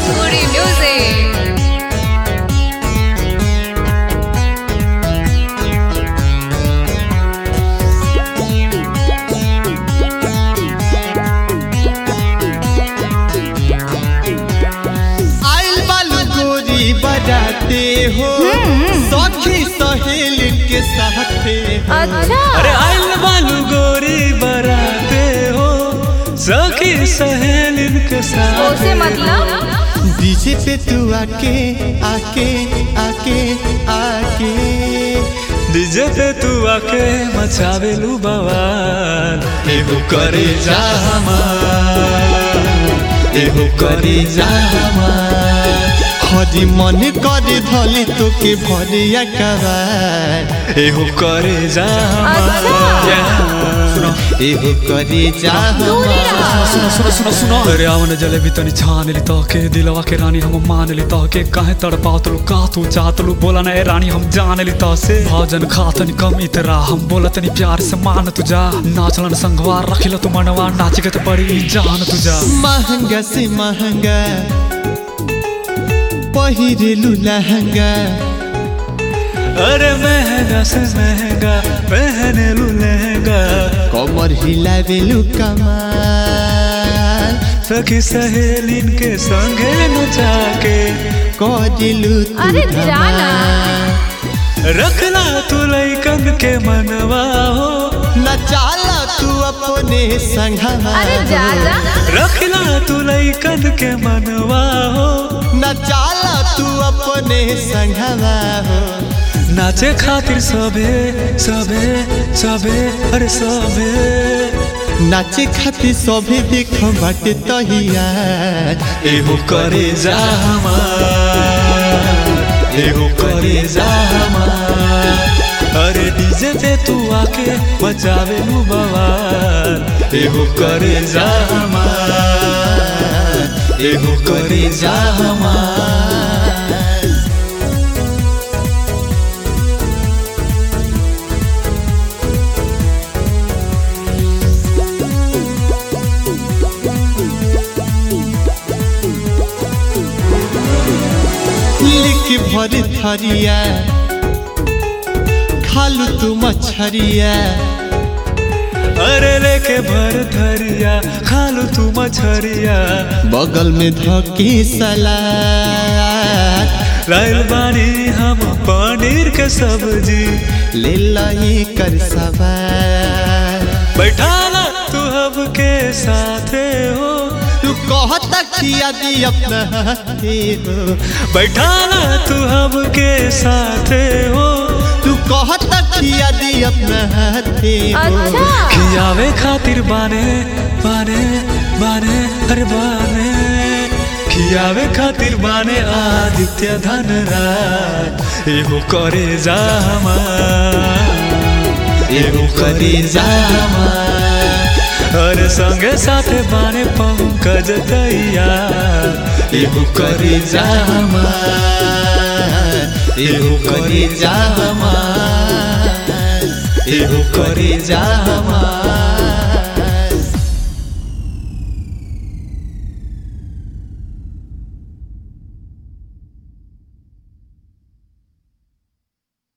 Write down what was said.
Bhojpuri music. आइल बालू गोरी बजाते हो सखी सहेल के साथे अच्छा अरे आइल बालू गोरी बराते हो सखी सहेलिन के साथ उसे मतलब डीजे पे तू आके आके आके आके डीजे पे तू आके मचावेलू बवाल एहो करे जा हमार एहो करे जा हमार हरी मन करे धली तो के भरिया कबार एहो करे जा अच्छा। हमार एहो करे जा दूरी रहा सुनो सुनो सुनो सुनो अरे आवन जलेबी तनी छान ली तो के दिलवा के रानी हम मान ली तो के काहे तड़पात लू का तू चाहत लू बोला ना ए रानी हम जान ली तो से भोजन खातन कम इतरा हम बोला तनी प्यार से मान तुझा नाचलन संगवार रखिल तू मनवा नाच के तो पड़ी जान तुझा महंगा से महंगा पहिरेलू लहंगा अरे महंगा से महंगा पहने लू लहंगा कमर हिलावेलू कमाल सखी सहेलिन के संगे नचा के करेलू तू अरे जाना। धमाल। रखला तू लैकन के मनवा हो नचाला तू अपने संघवा अरे जा जा रखला तू लैकन के मनवा हो नचाला तू अपने संघवा हो नाचे खातिर सबे सबे सबे अरे सबे नाचे खातिर सभी देख बाटे तहिया एहो करे जा हमार एहो करे जा हमार अरे डीजे पे तू आके बचावे लू बवाल एहो करे जा हमार एहो करे जा हमार लिख भर थरिया खालू तू मछरिया अरे लेके भर धरिया खालू तू मछरिया बगल में धकी सलाद लाइल बानी हम पनीर के सब्जी ले लही कर सवार बैठाला तू हब के साथे हो तू कहता किया दी अपना हाथे हो बैठाला तू हब के साथे हो तू कहता किया दी अपना हाथे हो अच्छा खियावे खातिर बाने बाने बाने अरे बाने खियावे खातिर बाने आदित्य धनराज एहो करे जा हमार एहो करे जा हमार अरे संगे साथे बाने पंकज दैया एहो करे जा हमार एहो करे जा हमार एहो करे जा हमार